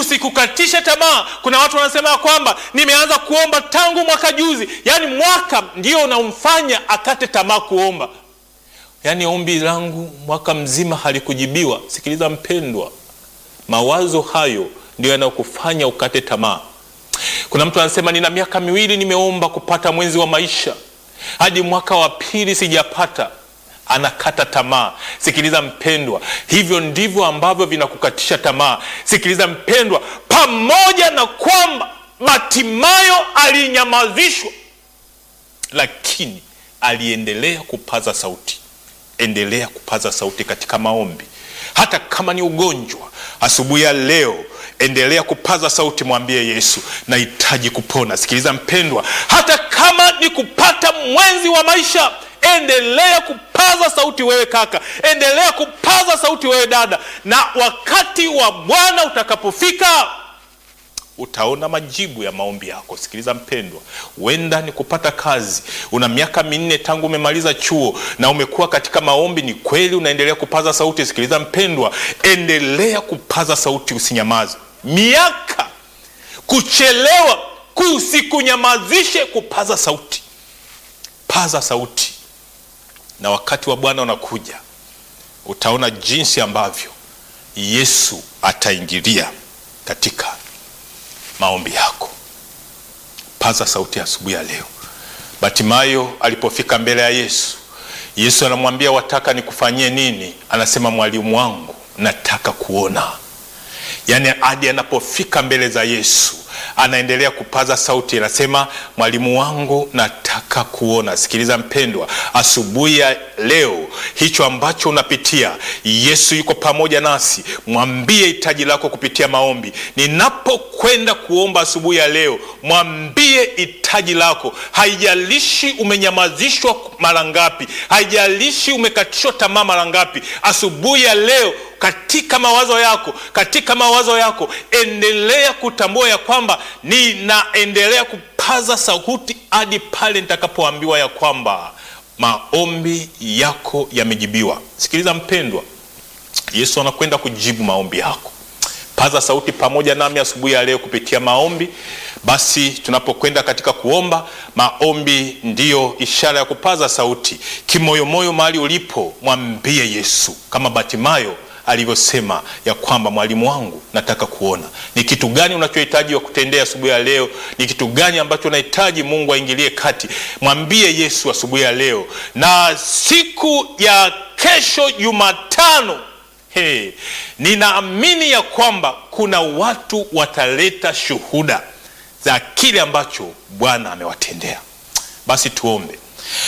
kusikukatishe tamaa. Kuna watu wanasema ya kwamba nimeanza kuomba tangu mwaka juzi, yaani mwaka ndio unamfanya akate tamaa kuomba, yaani ombi langu mwaka mzima halikujibiwa. Sikiliza mpendwa, mawazo hayo ndio yanayokufanya ukate tamaa. Kuna mtu anasema nina miaka miwili nimeomba kupata mwenzi wa maisha, hadi mwaka wa pili sijapata anakata tamaa. Sikiliza mpendwa, hivyo ndivyo ambavyo vinakukatisha tamaa. Sikiliza mpendwa, pamoja na kwamba Batimayo alinyamazishwa, lakini aliendelea kupaza sauti. Endelea kupaza sauti katika maombi, hata kama ni ugonjwa. Asubuhi ya leo endelea kupaza sauti, mwambie Yesu, nahitaji kupona. Sikiliza mpendwa, hata kama ni kupata mwenzi wa maisha endelea kupaza sauti wewe kaka, endelea kupaza sauti wewe dada, na wakati wa Bwana utakapofika utaona majibu ya maombi yako. Sikiliza mpendwa, huenda ni kupata kazi. Una miaka minne tangu umemaliza chuo na umekuwa katika maombi, ni kweli unaendelea kupaza sauti. Sikiliza mpendwa, endelea kupaza sauti, usinyamaze. Miaka kuchelewa kusikunyamazishe kupaza sauti, paza sauti na wakati wa Bwana unakuja, utaona jinsi ambavyo Yesu ataingilia katika maombi yako. Paza sauti asubuhi ya leo. Batimayo alipofika mbele ya Yesu, Yesu anamwambia wataka nikufanyie nini? Anasema mwalimu wangu, nataka kuona. Yaani hadi anapofika mbele za Yesu anaendelea kupaza sauti, anasema mwalimu wangu, nataka kuona. Sikiliza mpendwa, asubuhi ya leo, hicho ambacho unapitia, Yesu yuko pamoja nasi. Mwambie hitaji lako kupitia maombi. Ninapokwenda kuomba asubuhi ya leo, mwambie hitaji lako. Haijalishi umenyamazishwa mara ngapi, haijalishi umekatishwa tamaa mara ngapi, asubuhi ya leo katika mawazo yako, katika mawazo yako endelea kutambua ya kwamba ninaendelea kupaza sauti hadi pale nitakapoambiwa ya kwamba maombi yako yamejibiwa. Sikiliza mpendwa, Yesu anakwenda kujibu maombi yako. Paza sauti pamoja nami asubuhi ya leo kupitia maombi. Basi tunapokwenda katika kuomba, maombi ndiyo ishara ya kupaza sauti kimoyomoyo. Mahali ulipo, mwambie Yesu kama Batimayo alivyosema ya kwamba mwalimu wangu, nataka kuona. Ni kitu gani unachohitaji wa kutendea asubuhi ya leo? Ni kitu gani ambacho unahitaji Mungu aingilie kati? Mwambie Yesu asubuhi ya leo. Na siku ya kesho Jumatano, hey, ninaamini ya kwamba kuna watu wataleta shuhuda za kile ambacho Bwana amewatendea. Basi tuombe.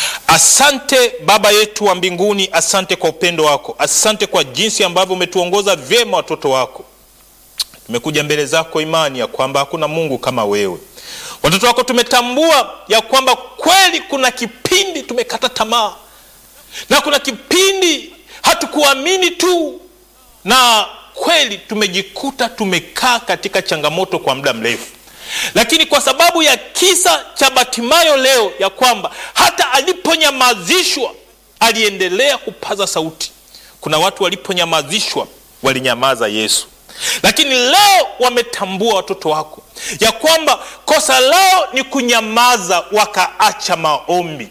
Asante Baba yetu wa mbinguni, asante kwa upendo wako, asante kwa jinsi ambavyo umetuongoza vyema watoto wako. Tumekuja mbele zako imani ya kwamba hakuna Mungu kama wewe. Watoto wako tumetambua ya kwamba kweli kuna kipindi tumekata tamaa na kuna kipindi hatukuamini tu, na kweli tumejikuta tumekaa katika changamoto kwa muda mrefu lakini kwa sababu ya kisa cha Batimayo leo, ya kwamba hata aliponyamazishwa aliendelea kupaza sauti. Kuna watu waliponyamazishwa walinyamaza Yesu, lakini leo wametambua watoto wako ya kwamba kosa lao ni kunyamaza, wakaacha maombi.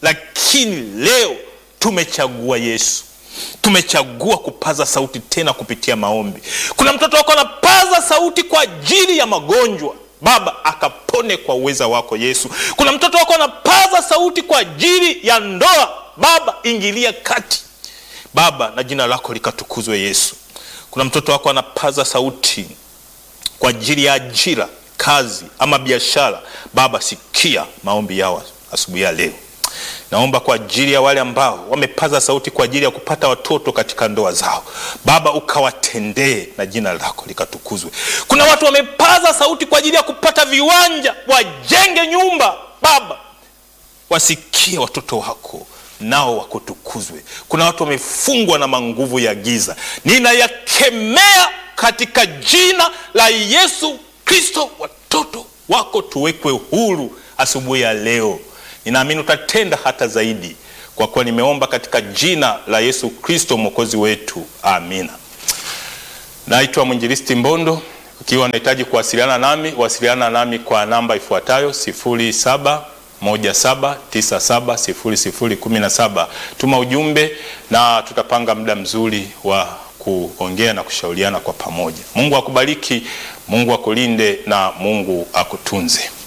Lakini leo tumechagua Yesu, tumechagua kupaza sauti tena kupitia maombi. Kuna mtoto wako anapaza sauti kwa ajili ya magonjwa Baba akapone kwa uweza wako Yesu. Kuna mtoto wako anapaza sauti kwa ajili ya ndoa, Baba ingilia kati Baba, na jina lako likatukuzwe Yesu. Kuna mtoto wako anapaza sauti kwa ajili ya ajira, kazi ama biashara, Baba sikia maombi yao asubuhi ya leo. Naomba kwa ajili ya wale ambao wamepaza sauti kwa ajili ya kupata watoto katika ndoa zao, Baba ukawatendee na jina lako likatukuzwe. Kuna watu wamepaza sauti kwa ajili ya kupata viwanja, wajenge nyumba, Baba wasikie watoto wako nao wakutukuzwe. Kuna watu wamefungwa na manguvu ya giza, ninayakemea katika jina la Yesu Kristo. Watoto wako tuwekwe huru asubuhi ya leo. Ninaamini utatenda hata zaidi, kwa kuwa nimeomba katika jina la Yesu Kristo mwokozi wetu, amina. Naitwa mwinjilisti Mbondo Ukiwa unahitaji kuwasiliana nami, wasiliana nami kwa namba ifuatayo 0717970017. Tuma ujumbe na tutapanga muda mzuri wa kuongea na kushauriana kwa pamoja. Mungu akubariki, Mungu akulinde na Mungu akutunze.